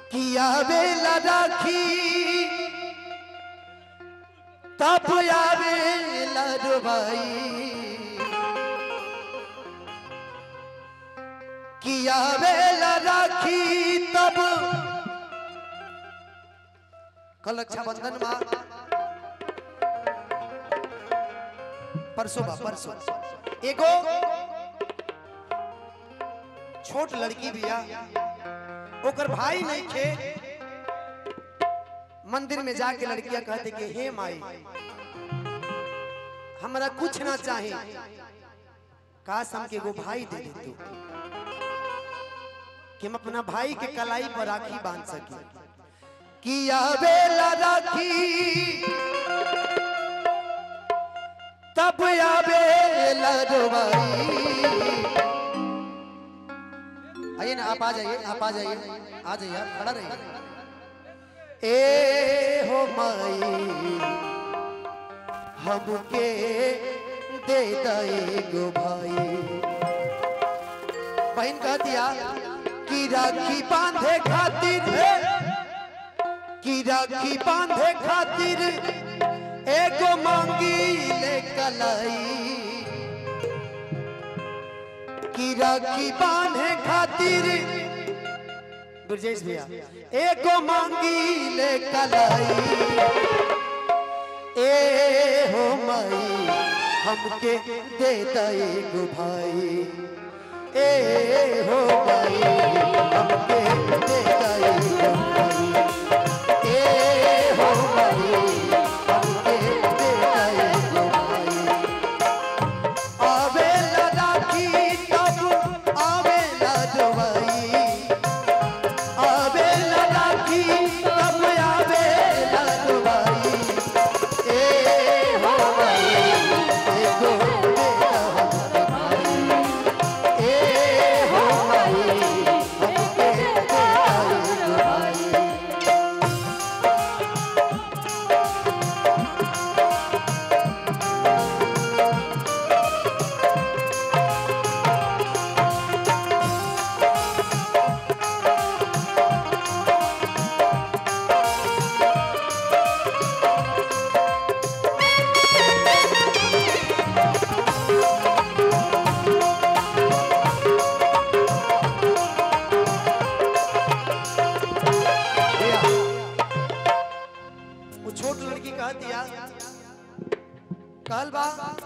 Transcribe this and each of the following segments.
किया बेला राखी तब आवे लड़वाई किया बेला राखी तब कल रक्षाबंधन माँ परसों बा परसों एगो छोट लड़की बिया ओकर भाई नहीं खे मंदिर में जाके लड़कियां कहते कि हे माई हमरा कुछ ना चाहे काश हमके एगो भाई दे दे तू कि हम अपना भाई के कलाई पर राखी बांध सकी किया बेला राखी तब आवे लड़वाई आइए ना आप आ जाइए आप आ जाइए आ जाइए आप खड़ा रहिए ए हो माई हमके दे दे गो भाई बहन कह दिया कि राखी बांधे खातिर कि राखी बांधे खातिर एगो मांगी ले कलाई की राखी बांधे खातिर ब्रजेश भैया एगो मांगी ले कलाई ए हो माई हमके दे दई गो भाई ए हो माई हमके दे दई गो भाई ए हो माई हमके दे दई गो भाई आवेला राखी तब आवेला जवाई आवेला राखी तब आवेला जवाई ए हो भाई एगो बेटा हमके भाई ए हो भाई हमके बेटा एगो भाई भैया, वो छोट लड़की कह दिया कहल बा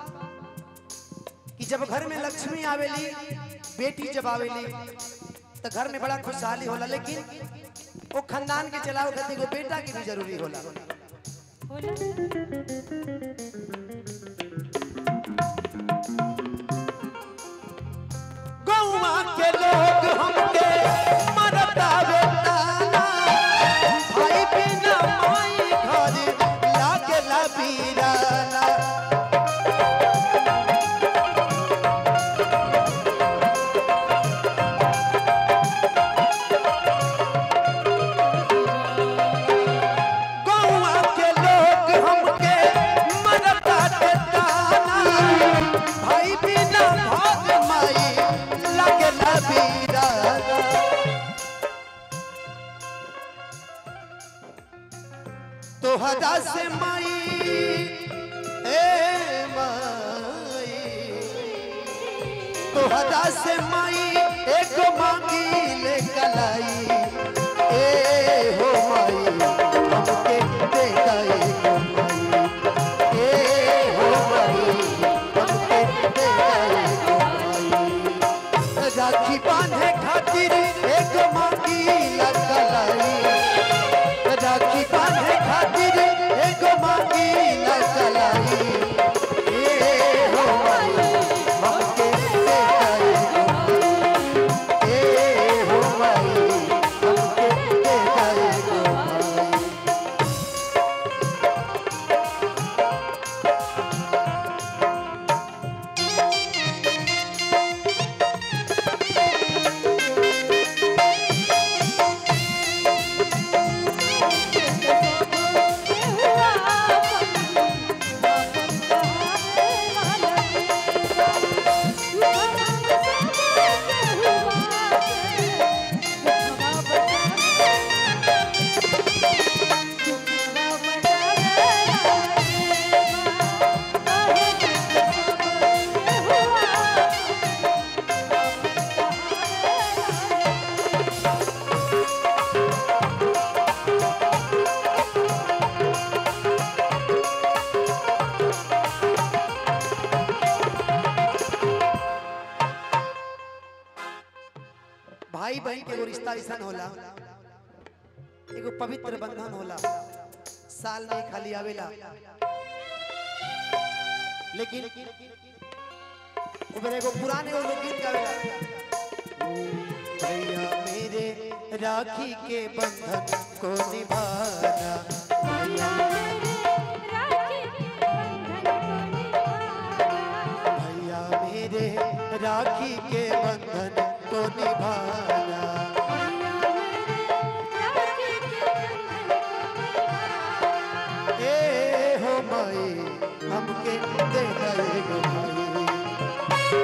कि जब घर में लक्ष्मी आवेली बेटी जब आवेली तो घर में बड़ा खुशहाली होला लेकिन वो खानदान के चलाओ खातिर एगो बेटा की भी जरूरी होला गौवा के लोग हमके मरता बेताना भाई बिना माई घर लागेला बीराना गौवा के लोग हमके मरता बेताना भाई बिना भाग माई लागेला बीराना तोहरा से माई ए माई तोहरा से माई एक मांगी ले कलाई ए हो माई हमके दे गए हो माई ए हो माई हमके दे गए हो माई राखी बांधे खातिर एक मांगी ले कलाई राखी बांधे खातिर एगो मांगी न चलाई ए हो माई हमके दे दई गो माई। ए हो माई हमके दे दई गो माई। भाई बहन के एगो रिश्ता ऐसा होला एगो पवित्र बंधन होला साल में खाली आवेला लेकिन ऊपर एगो पुराने एगो लोकगीत गावेला भैया मेरे राखी के बंधन को निभाना भैया भैया मेरे राखी के बंधन को निभाना ए हो माई हमके दे दे गो भाई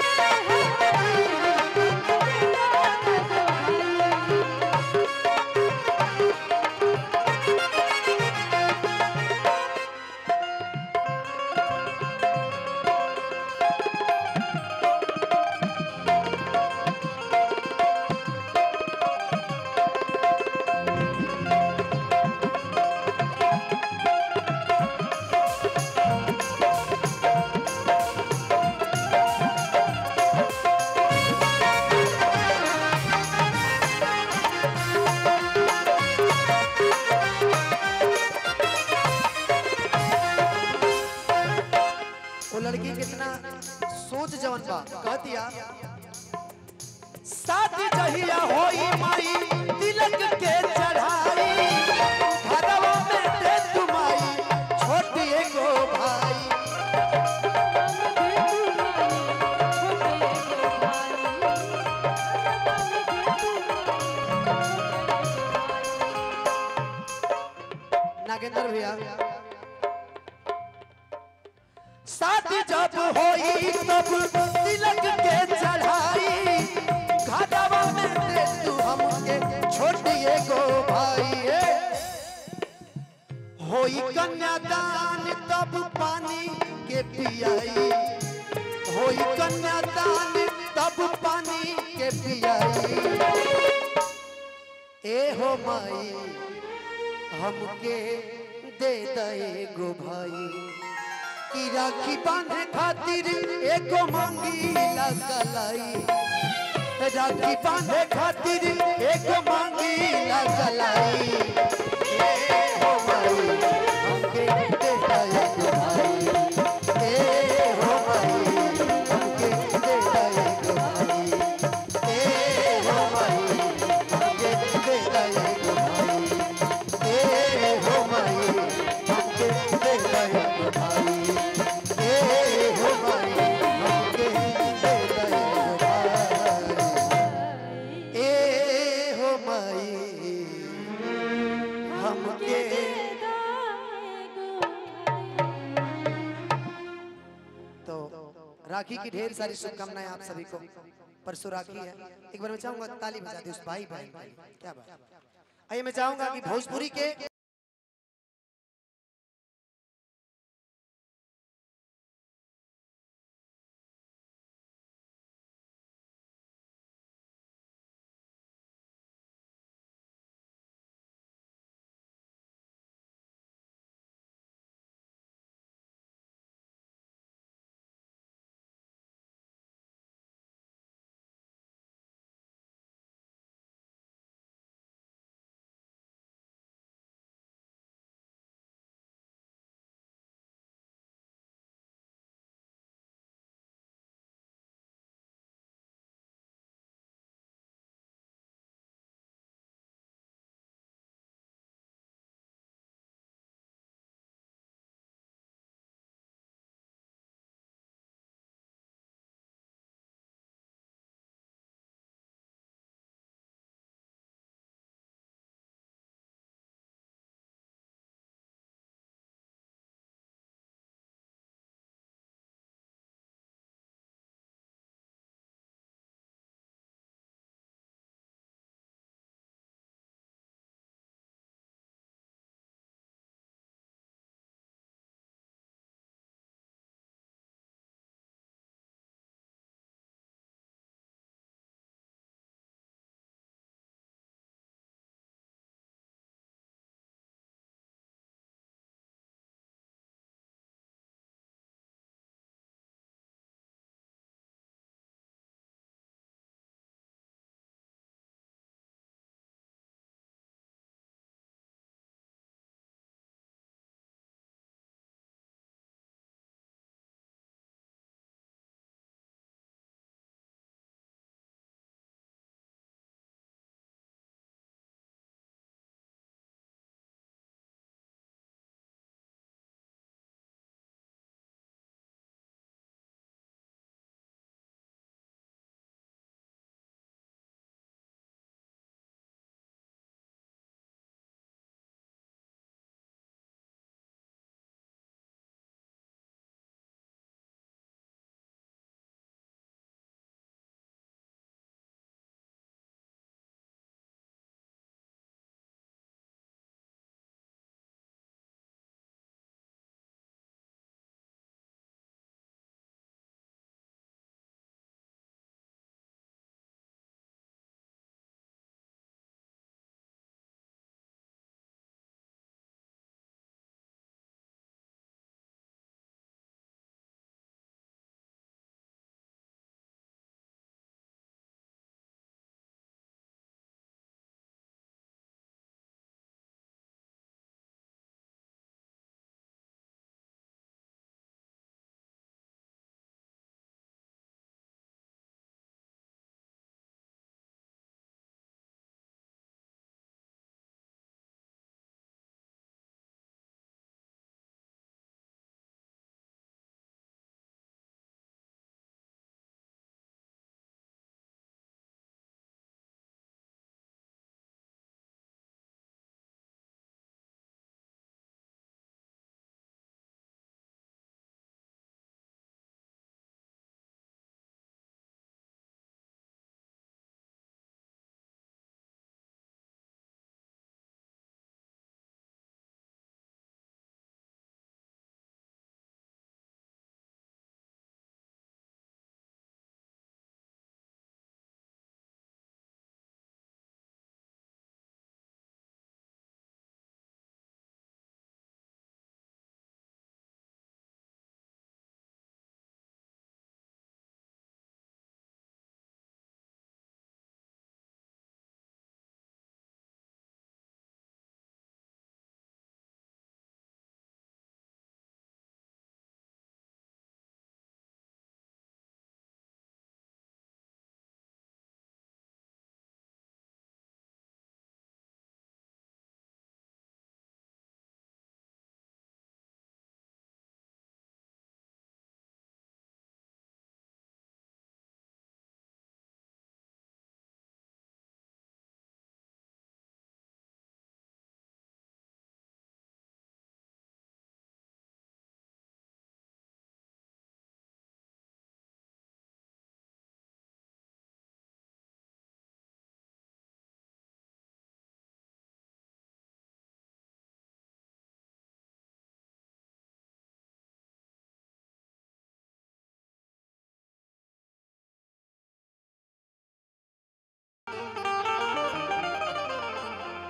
वो लड़की कितना सोच जवन बा कह दिया शादी जहिया होई माई तिलक के चढ़ाई घरवा में दे तुमाई छोटी एगो भाई नागेंद्र भैया शादी जब होई तब तिलक के चढ़ाई घाटवा में दे तू हमके छोटी एगो भाई ए। होई कन्यादान तब पानी के पियाई होई कन्यादान तब पानी के पियाई ए हो माई हमके दे दे गो भाई की राखी बांधे खातिर एगो मांगी लगलाई राखी बांधे खातिर एगो मांगी लगलाई ए हो भाई हमके दे दे गो भाई ए हो भाई हमके दे दे गो भाई ए हो भाई हमके दे दे गो भाई ए हो भाई हमके दे दे गो भाई ए हो भाई हमके दे दे गो भाई ए हो भाई हमके तो राखी की ढेर सारी शुभकामनाएं आप सभी को परसों राखी है एक बार मैं चाहूंगा ताली बजा दे उस भाई भाई क्या बात आइए मैं चाहूंगा कि भोजपुरी के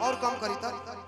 और कम करी तो